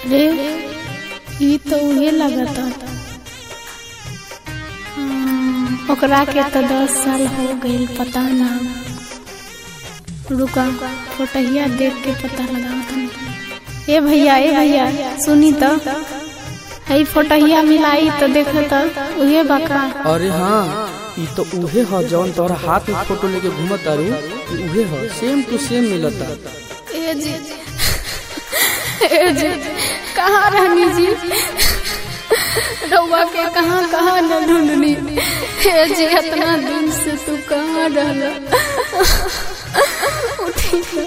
रे ई तो उहे लगता हाँ, ओकरा के तो दस साल हो गईल पता ना रुका फोटहिया देख के पता लगा ए भैया ए भैया सुनी तो हई फोटहिया मिलाई तो देख तो उहे बका अरे हाँ ई तो उहे ह जौन तोहरा हाथ में फोटो लेके घूमत तारू ई उहे ह सेम टू सेम मिलता ए जी ए जी कहाँ रहनी जी रउआ के कहाँ कहाँ न ढूंढनी ए जी इतना दिन से तू कहाँ रहला उठी तो।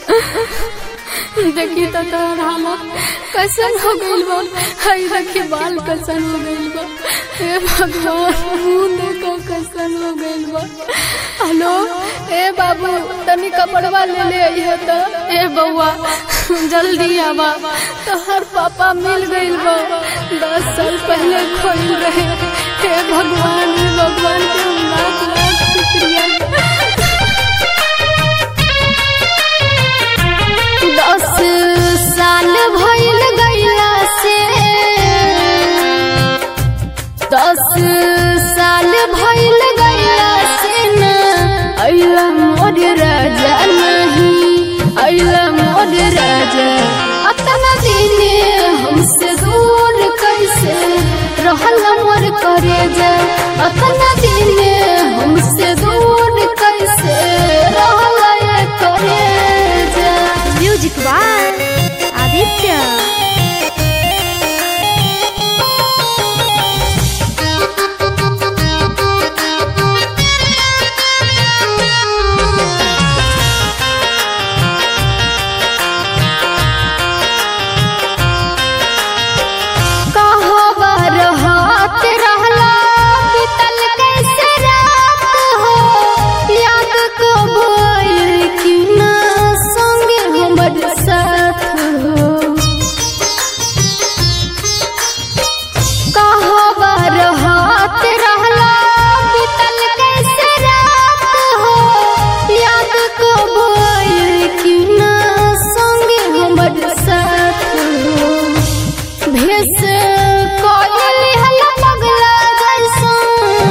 देखी तो तोहर हालत कैसन हो गइल बा हई देखी बाल कैसन हो गइल बा हे भगवान मुंह देखो कैसन हो गइल बा हेलो ए बाबू तनी कपड़वा ले ले आइए तो ए बउआ जल्दी आवा तोहर पापा मिल गइल बा दस साल पहले खोल रहे हे भगवान हे भगवान के लाख लाख शुक्रिया दस साल भइल गइला से दस साल भइल गइला से न अइला मोर राजा नहीं अइला मोर राजा अतना दिन हमसे दूर कैसे रहल मोर करे जा अतना दिन हमसे दूर कैसे रहल करे जा म्यूजिक बाय आदित्य कहो बरहात रहला बीतल कैसे रात हो याद को भइल कि ना संगे हमर साथ हो कहो बरहात रहला बीतल कैसे रात हो याद को भइल कि ना संगे हमर साथ हो भेस कोयल हला पगला जैसन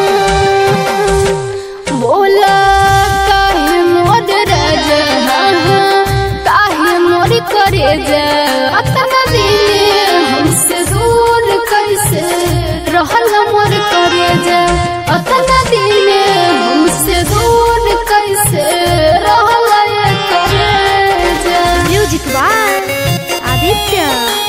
बोला काहे मोर राजा काहे मोर करे जा अतना दिन हमसे दूर कैसे रहल मोर करे जा अतना दिन हमसे दूर कैसे रहल करे जा म्यूजिक बाय आदित्य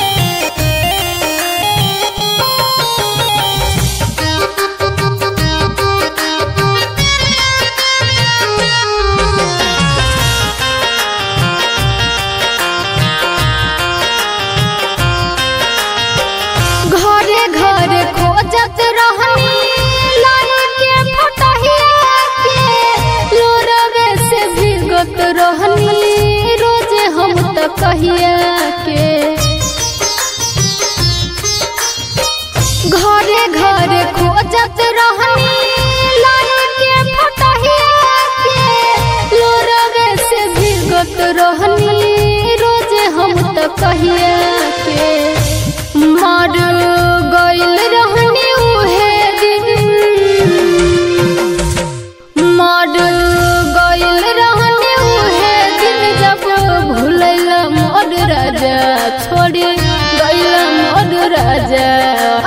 घरे घरे खोजत रहनी लाई के फटहिया के लोरवे से भीगत रहनी रोजे हम त कहिया के घरे घरे खोजत रहनी लाई के फटहिया के लोरवे से भीगत रहनी रोजे हम त कहिया के मर गइल रहनी उहे दिन मर गइल रहनी उहे दिन जब भूलैल मोर राजा छोड़ी गइल मोर राजा